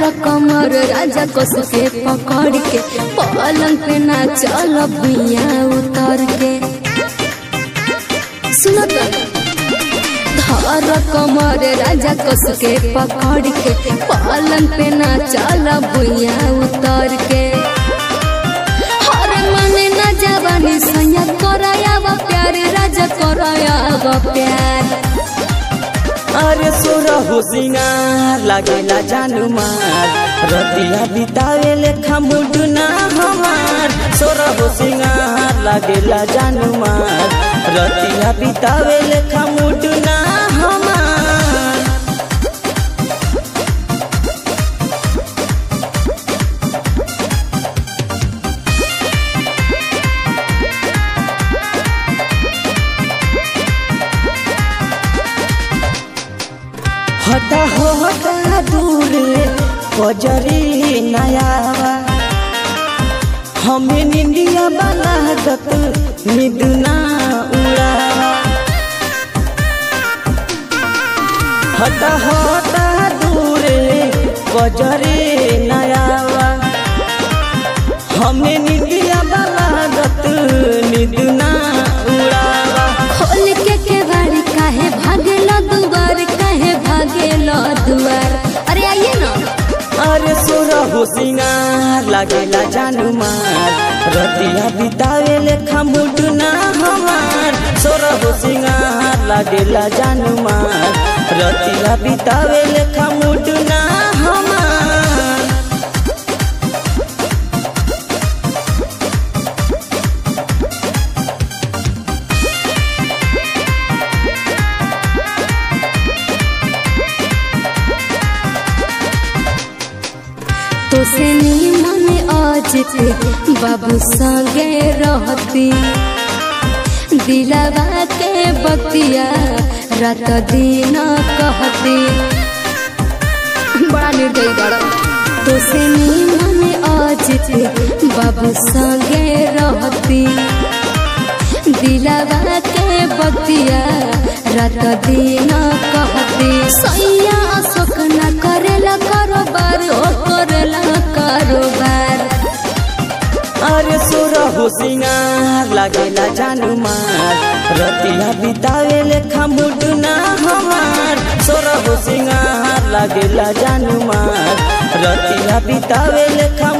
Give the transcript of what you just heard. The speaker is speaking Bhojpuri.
कमर राजा कस के पकड़ के पलंग पे ना चल भुइया उतर के सुनो तो धर कमर राजा कस के पकड़ के पलंग पे ना चल भुइया उतर के हर मन न जवानी सैया कराया वा प्यार राजा कराया वा प्यार अरे सोरा हो सिंगार लागेला जानू मार रतिया बितावे लेखा मुडुना हमार सोरा हो सिंगार लागेला जानू मार रतिया बितावे लेखा मुडुना हमार हटा हो हटा दूर बजरी नयावा हमें निंदिया बना दत निदुना उड़ावा हटा हटा दूर बजरी नयावा हमें निंदिया बना दत निदुना उड़ावा खोल के केवाड़ी काहे भागेला दुआर काहे भागेला दुआर अरे आइए ना अरे सोरा हो सिंगार लागेला जानू मार रतिया बितावे लेखा मुडुना हमार सोरा हो सिंगार लागेला जानू मार रतिया बितावे लेखा मुडुना हमार तो से नी मन आज के बाबू संगे रहती दिलावा के बतिया रात दिन कहती बड़ा निर्दयी बड़ा तो से नी मन आज के बाबू संगे रहती दिलावा के बतिया रात दिन कहती सैया अशोक न करेला कारोबार ओ करेला कारोबार अरे सोरा हो सिंगार लागेला जानू मार रतिया बितावे लेखा मुडुना हमार सोरा हो सिंगार लागेला जानू मार रतिया बितावे लेखा